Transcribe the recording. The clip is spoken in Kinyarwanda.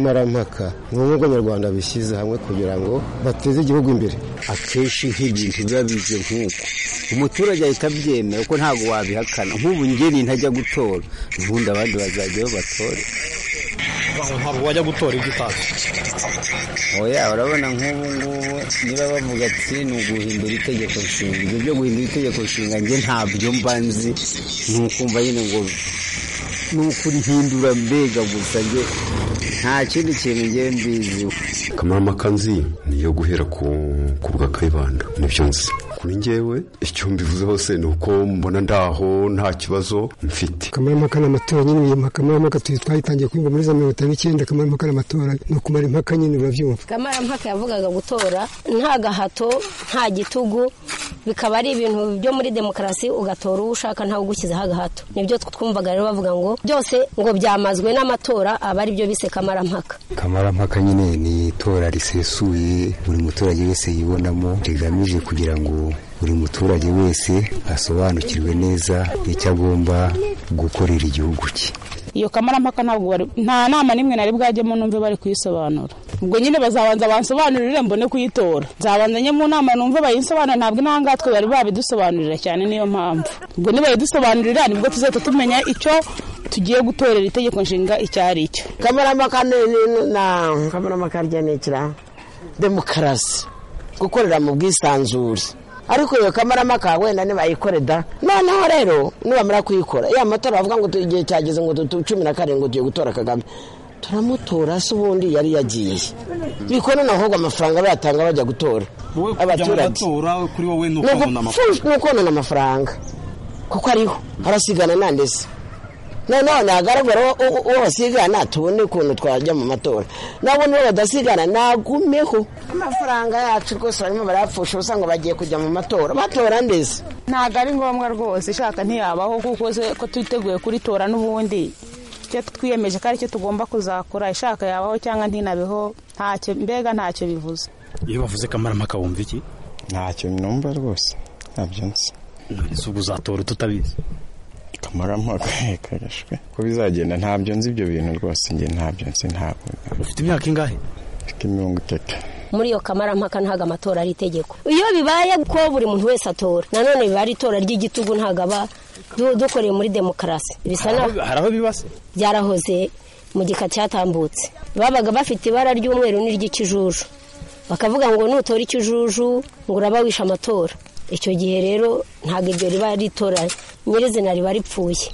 kamarampaka ni ubumwe bw'abanyarwanda bishyize hamwe kugira ngo bateze igihugu imbere akenshi nk'ibintu biba bize nk'uko umuturage ahita abyemera kuko ntabwo wabihakana nk'ubu ngeri ntajya gutora ubundi abandi bazajyayo batore ntabwo wajya gutora ibyo utazi oya urabona nk'ubu ngubu niba bavuga ati ni uguhindura itegeko nshinga ibyo byo guhindura itegeko nshinga njye ntabyo mba nzi ni ukumva nyine ngo ni ukurihindura mbega gusa njye nta kindi kintu ngewe mbiziho kamarampaka nzi niyo guhera ku bwa kayibanda nibyo nzi kuri ngewe icyo mbivuze hose ni uko mbona ndaho nta kibazo mfite kamarampaka ni amatora nyine inyuma kamarampaka twayitangiye kuyumva muri za mirongo itanu n'icyenda kamarampaka ni amatora ni ukumara impaka nyine urabyumva kamarampaka yavugaga gutora nta gahato nta gitugu bikaba ari ibintu byo muri demokarasi ugatora uwo ushaka ntawe ugushyizeho agahato nibyo twumvaga rero bavuga ngo byose ngo byamazwe n'amatora aba ari byo bise kamarampaka kamarampaka nyine ni itora risesuye buri muturage wese yibonamo rigamije kugira ngo buri muturage wese asobanukirwe neza icyo agomba gukorera igihugu cye iyo kamarampaka ntabwo bari nta nama n'imwe nari bwajyemo numve bari kuyisobanura ubwo nyine bazabanza bansobanurire mbone kuyitora nzabanza njye mu nama numve bayinsobanurire ntabwo intangatwe bari babidusobanurira cyane niyo mpamvu ubwo nibayidusobanurira nibwo tuzahita tumenya icyo tugiye gutorera itegeko nshinga icyo ari cyo kamarampaka kamarampaka rya ni ikirango demokarasi gukorera mu bwisanzure ariko iyo kamarampaka wenda nibayikoreda noneho rero nibamara kuyikora ya matora bavuga ngo igihe cyageze ngo cumi na karindwi tugiye gutora kagame turamutora se ubundi yari yagiye biko noneho ahubwo amafaranga bayatanga bajya gutora abaturage ni ukonona amafaranga kuko ariho harasigana nandese noneho nagaragara uwo basigana tubone ukuntu twajya mu matora nabo nibo badasigana nagumeho amafaranga yacu rwose barimo barayapfusha usanga bagiye kujya mu matora batora ndetse ntabwo ari ngombwa rwose ishaka ntiyabaho kuko ko twiteguye kuritora n'ubundi icyo twiyemeje ko aricyo tugomba kuzakora ishaka yabaho cyangwa ntinabeho ntacyo mbega ntacyo bivuze iyo bavuze kamarampaka wumva iki ntacyo numva rwose ntabyo nzi ese ubwo uzatora tutabizi kamarampaka karashwe ko bizagenda ntabyo nzi ibyo bintu rwose njye ntabyo nzi ntabwo ufite imyaka ingahe mfite mirongo itatu muri iyo kamarampaka ntabwo amatora ari itegeko iyo bibaye ko buri muntu wese atora nanone biba ari itora ry'igitugu ntabwo aba dukoreye muri demokarasi bisa naho hari aho bibase byarahoze mu gika cyatambutse babaga bafite ibara ry'umweru n'iry'ikijuju bakavuga ngo nutora ikijuju ngo uraba wishe amatora icyo gihe rero ntabwo iryo riba ritora nyirizina riba ripfuye